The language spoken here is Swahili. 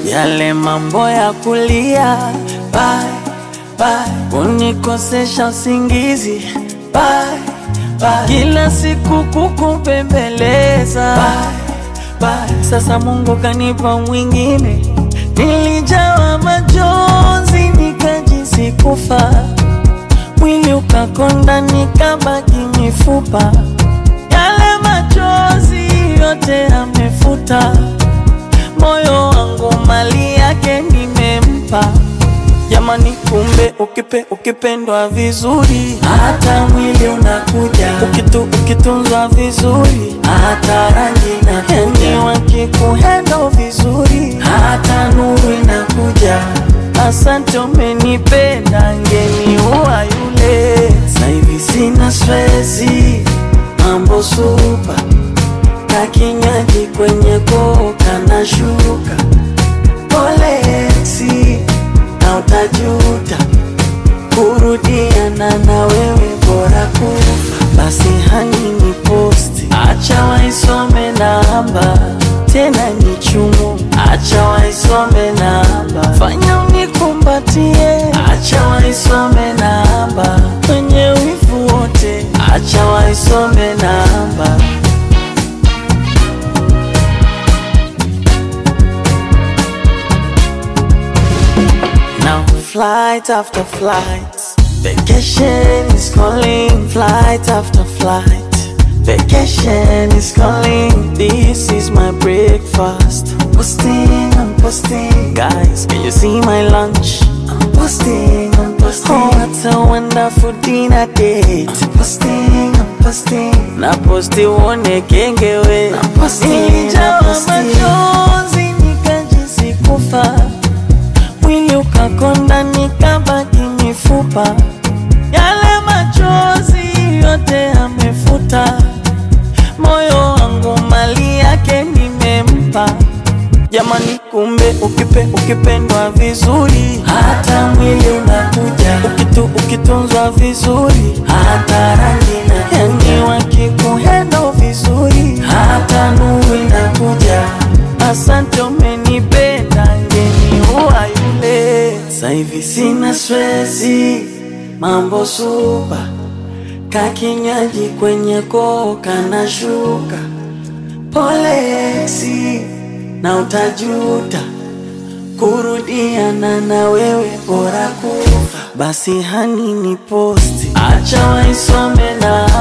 yale mambo ya kulia bye, bye, kunikosesha usingizi bye, bye, kila siku kukupembeleza bye, bye. Sasa Mungu kanipa mwingine, nilijawa majonzi nikajisi kufa, mwili ukakonda nikabaki mifupa, yale machozi yote amefuta, moyo wangu mali yake nimempa. Jamani, kumbe ukipe ukipendwa vizuri, hata mwili unakuja, ukitu ukitunzwa vizuri, hata rangi inakuja, yani wakikuhendo vizuri, hata nuru inakuja. Asante, umenipenda, ngeni uwa yule. Sasa hivi sina stresi, mambo supa, kakinywaji kwenye koka na shuka, pole eksi na utajuta kurudiana na wewe, bora kufa. Basi hani ni posti, acha waisome namba tena ni chumu, acha waisome namba, fanya unikumbatie, acha waisome namba, wenye wivu wote, acha waisome namba. Now flight after flight, vacation is calling. Flight after flight, vacation is calling. This is my breakfast. Posting, I'm posting. Guys, can you see my lunch? I'm posting, I'm posting. Oh, what a wonderful dinner date. I'm posting, I'm posting. Na posti uone kengewe. Na posti, Nilijawa machozi nikajisi kufa mwili ukakonda nikabaki mifupa, yale machozi yote amefuta, moyo wangu mali yake nimempa. Jamani, kumbe ukipe ukipendwa vizuri, hata mwili unakuja, ukitu ukitunzwa vizuri, hata rangi na yani wakikuhendo vizuri, hata nuru inakuja. Asante, umenipenda, ngeni uwa yule. Sasa hivi sina stresi, mambo supa, kakinywaji kwenye koka na shuka, pole eksi na utajuta kurudiana na wewe, bora kufa. Basi hani ni posti, acha waisome na